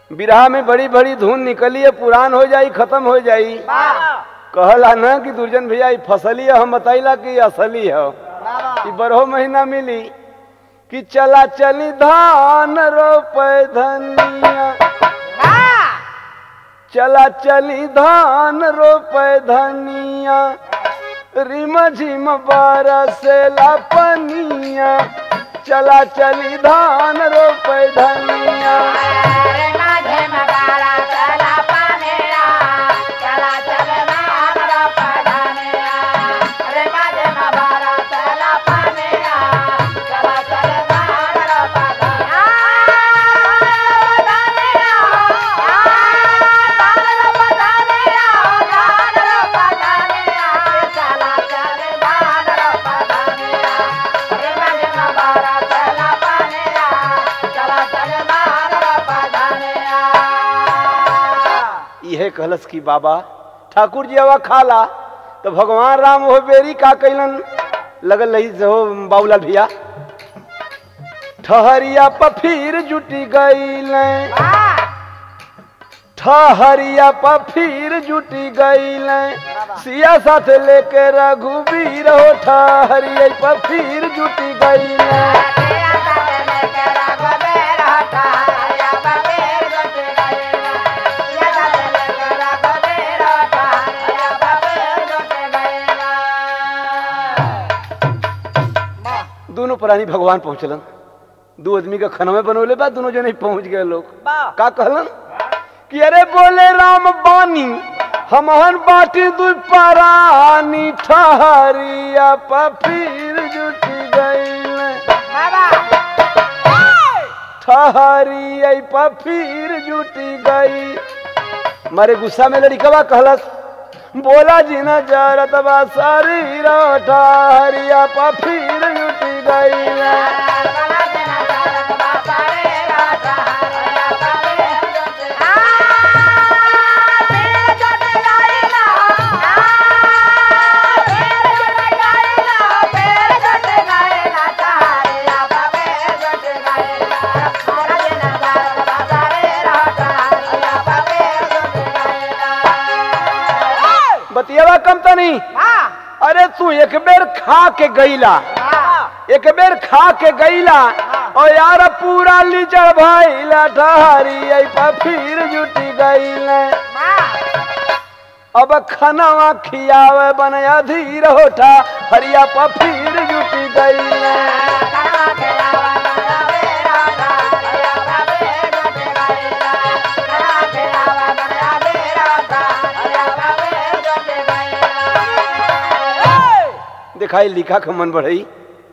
बिरहा में बड़ी बड़ी धुन निकली है पुरान हो जाई खत्म हो जाई कहला ना कि दुर्जन भैया ई फसली है हम बताइला कि ई असली है ई बरहो महीना मिली कि चला चली धान रोपे धनिया चला चली धान रोपे धनिया रिम झिम बरसेला पनिया चला चली धान रोपे धनिया इहे कहलस कि बाबा ठाकुर जी हवा खाला तो भगवान राम हो बेरी का कैलन लगल रही से हो बाबूलाल भैया ठहरिया पफीर जुटी गईल ठहरिया पफीर जुटी गईल सिया साथ लेके रघुवीर हो ठहरिया पफीर जुटी गईल दोनों प्राणी भगवान पहुंचलन दो आदमी का खनवे बनोले बा दोनों जने पहुंच गए लोग का कहलन कि अरे बोले राम बानी हमहन बाटी दु परानी ठहरिया पफीर जुटी गईल ठहरिया पफीर जुटी गई मारे गुस्सा में लड़िकवा कहलस बोला जी न जरत बा शरीर ठहरिया पफीर जुटी गई बतियावा कम तो नहीं अरे तू एक बेर खा के गईला एक बेर खा के गईला और यार पूरा लीचड़ भइला ठहरी आई पा फिर जुटी गईले अब खनवा खियावे बन अधीर होठा हरिया पा फिर जुटी गईले दिखाई लिखा खमन बढ़ई